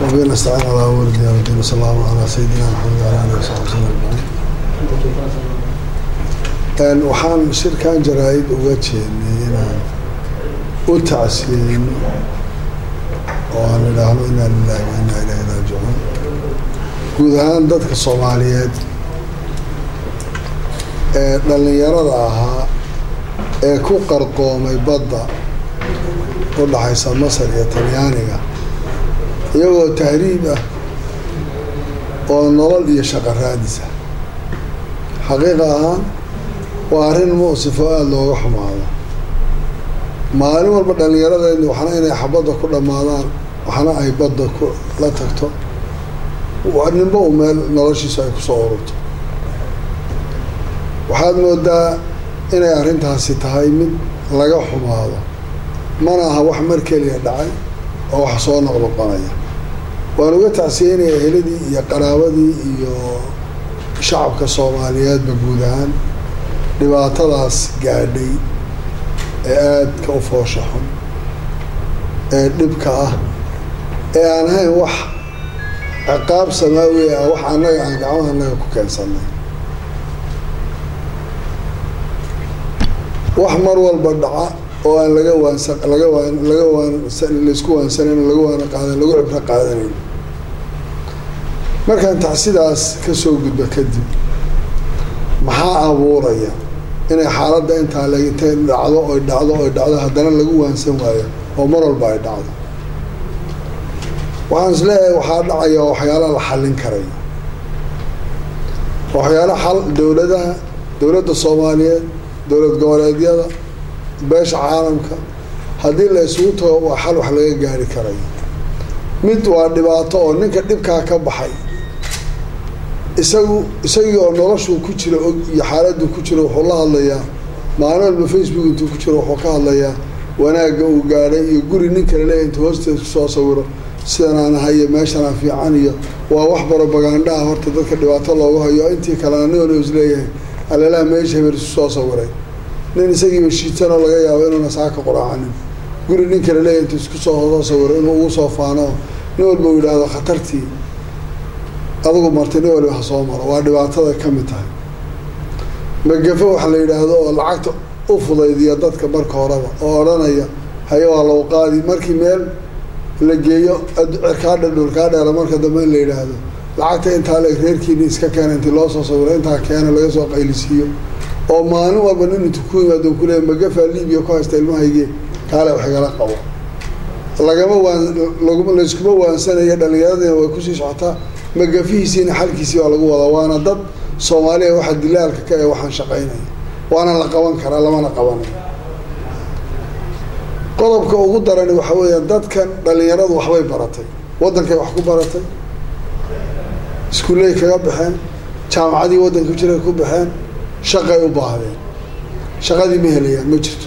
وبه نستعين على أمور الدين والدين وصلى الله على سيدنا محمد وعلى آله وصحبه وسلم أجمعين waxaan shirkan jaraa-id uga jeednay inaan u tacsiyeyno oo aan idhaahno inaa lilahi wa inaa ilahi raajicuun guud ahaan dadka soomaaliyeed ee dhallinyarada ahaa ee ku qarqoomay badda u dhaxaysa masar iyo talyaaniga iyagoo tahriib ah oo nolol iyo shaqo raadisa xaqiiqa ahaan waa arrin muusifo aada looga xumaado maalin walba dhallinyaradeedni waxna inay xabadda ku dhammaadaan waxna ay badda ku la tagto ninba u meel noloshiisu ay kusoo ururto waxaad moodaa inay arrintaasi tahay mid laga xumaado mana aha wax mar keliya dhacay oo wax soo noqnoqonaya waan uga tacsiyeynaya eheladii iyo qaraabadii iyo shacabka soomaaliyeedba guud ahaan dhibaatadaas gaadhay ee aadka u foosha xun ee dhibka ah ee aan ahayn wax ciqaab samaawi ah wax annaga aan gacmaha annaga ku keensanay wax mar walba dhaca oo aan laga waansa laga waan laga waan laysku waansanayn laga waana qaadan lagu cibro qaadanayn markaan tacsidaas ka soo gudba kadib maxaa abuuraya inay xaaladda intaa le intay dhacdo oy dhacdo oy dhacdo haddana lagu waansan waayo oo mar walba ay dhacdo waxaan is leeyahay waxaa dhacaya waxyaala la xallin karayo waxyaala xal dowladaha dowladda soomaaliyeed dowlad goboleedyada beesha caalamka haddii la isugu tago waa xal wax laga gaari karayo mid waa dhibaato oo ninka dhibkaa ka baxay isagu isagii oo noloshuu ku jira og iyo xaaladuu ku jiro wuxuu la hadlayaa maalin walba facebook intuu ku jiro wuxuu ka hadlayaa wanaagga uu gaadhay iyo guri nin kale leeya intuu hoosteed kusoo sawiro sidanaan ahay iyo meeshanaan fiican iyo waa wax barobaganda ah horta dadka dhibaato loogu hayo intii kalena nin is leeyahay alalaha meesha haber isu soo sawiray nin isagiiba shiitanoo laga yaabo inuuna saaka quraacanin guri nin kale leeyahy intuu isku soo soo sawiro inuu ugu soo faano nin walba uu yidhaahdo khatartii adigu martay nin waliba ha soo maro waa dhibaatada ka mid tahay magafo waxa la yidhaahdo oo lacagta u fudaydiya dadka marka horeba oo odhanaya haye waa lagu qaadi markii meel la geeyo cirkaadha dhulkaa dheera marka dambe in la yidhaahdo lacagta intaa le reerkiini iska keena intii loo soo sawiro intaa keena laga soo qaylisiiyo oo maalin walba nin intu ku yimaado kuleeya magafaa libiya ku haysta ilmahayge kaale wax igala qabo lagama waan layskuma waansanayo dhallinyaradina way kusii socotaa magafihiisiina xalkiisii baa lagu wadaa waana dad soomaaliya waxa dilaalka ka ee waxaan shaqaynaya waana la qaban karaa lamana qabanayo qodobka ugu darani waxa weeya dadkan dhallinyaradu waxbay baratay waddankay wax ku baratay iskuulley kaga baxeen jaamacadii waddanka jiray ku baxeen shaqay u baahdeen shaqadii ma helayaan ma jirto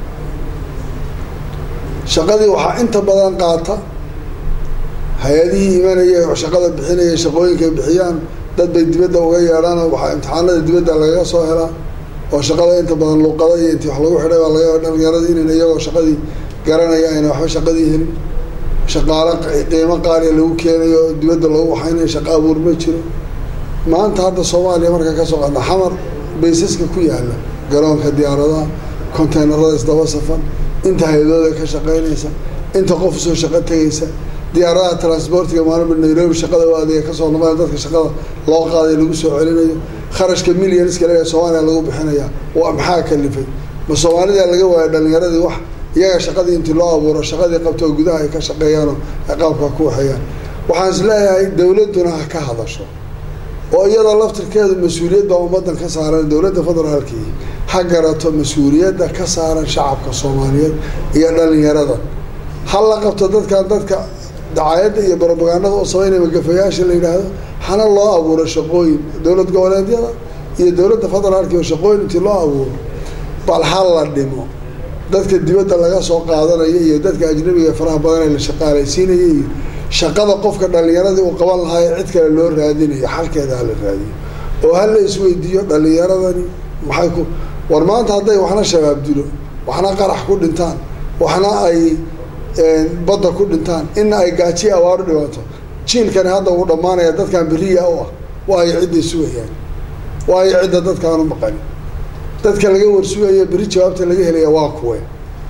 shaqadii waxaa inta badan qaata hay-adihii imanaya shaqada bixinaya shaqooyinkay bixiyaan dad bay dibadda uga yeedhaan waxaa imtixaanada dibadda lagaga soo helaa oo shaqada inta badan luuqada iyo intii wax lagu xidhay baa laga yaaba dhalinyaradii inan iyagoo shaqadii garanaya ayna waxba shaqadii helin shaqaalo qiimo qaaliya lagu keenayo oo dibadda lagu waxaynayo shaqo abuur ma jiro maanta hadda soomaaliya markaa ka soo qaadna xamar baysaska ku yaala garoonka diyaaradaha conteynerada isdaba safan inta hay-adooda ka shaqaynaysa inta qof soo shaqo tegaysa diyaaradaha transportiga maalinba nairobi shaqada u adeega kasoo noqonaya dadka shaqada loo qaaday lagu soo celinayo kharashka millionska leeya soomaaliya lagu bixinaya waa maxaa kalifay ma soomaalida laga waayo dhalinyaradii wax iyaga shaqadii intii loo abuuro shaqadii qabto oo gudaha ay ka shaqeeyaanoo ay qaabka ku waxeeyaan waxaan is leeyahay dowladduna ha ka hadasho oo iyadoo laftirkeedu mas-uuliyad baa ummaddan ka saaran dowladda federaalkii ha garato mas-uuliyadda ka saaran shacabka soomaaliyeed iyo dhalinyarada ha la qabto dadkan dadka dacaayadda iyo barobagandada u samaynaya magafayaasha la yidhaahdo hana loo abuuro shaqooyin dowlad goboleedyada iyo dowladda federaalki oo shaqooyin intii loo abuuro bal ha la dhimo dadka dibadda laga soo qaadanayo iyo dadka ajnabiga faraha badan ee la shaqaalaysiinaya iyo shaqada qofka dhalinyaradii uu qaban lahaa ee cid kale loo raadinayo xalkeeda hala raadiyo oo ha la isweydiiyo dhalinyaradani maxay ku war maanta hadday waxna shabaab dilo waxna qarax ku dhintaan waxna ay badda ku dhintaan ina ay gaajiya awaaru dhibaato jiilkani hadda uu dhammaanaya dadkan beriya u ah waayo cidday sugayaan waayo cidda dadkaanu maqanin dadka laga warsugaya beri jawaabta laga helaya waa kuwe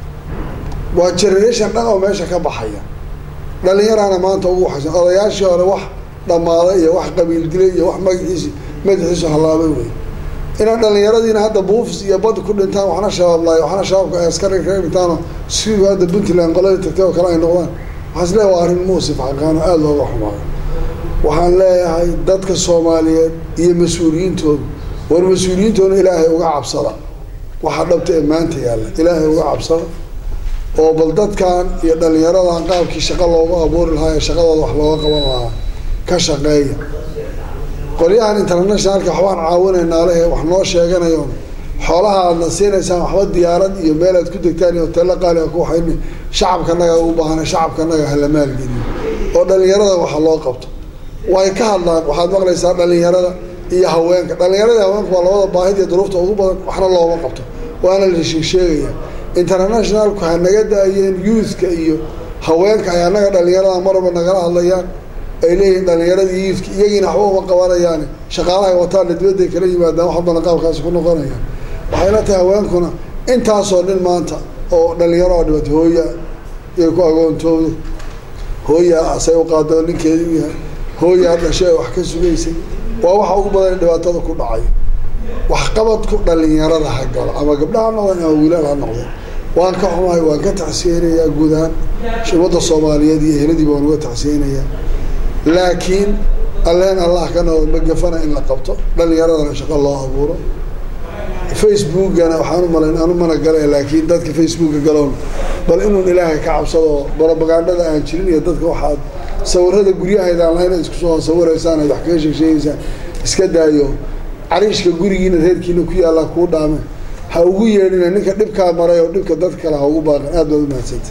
waa generation dhan oo meesha ka baxaya dhalinyaraana maanta ugu waxaysan odayaashii hore wax dhammaaday iyo wax qabiil dilay iyo wax magaciisi madaxiisu hallaabay wey inaan dhalinyaradiina hadda buufis iyo bad ku dhintaan waxna shabaab laayo waxna shabaabka ay askari kaga dhintaano siduu hadda puntland qoladii tagtay oo kale ay noqdaan waxaan is leeyahay waa arrin muusif xaqaano aada looga xumaayo waxaan leeyahay dadka soomaaliyeed iyo mas-uuliyiintooda war mas-uuliyiintoona ilaahay uga cabsada waxaa dhabta ee maanta yaalla ilaahay uga cabsada oo bal dadkan iyo dhalinyaradan qaabkii shaqo loogu abuuri lahaa ee shaqadooda wax looga qaban lahaa ka shaqeeya qolyahan internationalka waxbaan caawinaynaa lehe wax noo sheeganayo xoolaha aadna siinaysaan waxba diyaarad iyo meel aad ku degtaan iyo hoteello qaaliga ku waxayni shacabkanaga u baahana shacabkanaga hala maalgeliyo oo dhalinyarada waxa loo qabto way ka hadlaan waxaad maqlaysaa dhalinyarada iyo haweenka dhalinyarada haweenka waa labada baahid iyo duruufta ugu badan waxna looma qabto waana la sheegsheegaya internationalku ha naga daayeen youthka iyo haweenka ay annaga dhalinyarada marwalba nagala hadlayaan ay leeyihiin dhalinyaradii youthka iyagiina waxba uma qabanayaani shaqaalahay wataana dibadday kala yimaadaan wax badan qaabkaasi ku noqonayaan waxay la tahay haweenkuna intaasoo nin maanta oo dhalinyaro oo dhibatay hooya iyo ku agoontooda hooyaa asay u qaada oo ninkeedi u yahay hooyaa dhashay wax ka sugaysay waa waxa ugu badan dhibaatada ku dhacay waxqabadku dhalinyarada ha galo ama gabdha ha noqdeen ama wiilal ha noqdeen waan ka xumahay waan ka tacsiyeynayaa guud ahaan ummadda soomaaliyeed iyo eheladiiba waan uga tacsiyeynayaa laakiin alleen allah ka noqdo magafana in la qabto dhalinyaradana shaqo loo abuuro facebookana waxaan u malayn aan u mana gale laakiin dadka facebooka galoon bal inuun ilaahay ka cabsado brobagandada aan jirin iyo dadka waxaad sawirada guryahaydaan lahayn ad isku soo sawiraysaan aad wax kaga sheegsheegaysaan iska daayo cariishka gurigiina reerkiina ku yaallaa kuu dhaame ha ugu yeedhina ninka dhibkaa maray oo dhibka dad kale ha ugu baaqan aad baad u mahadsanta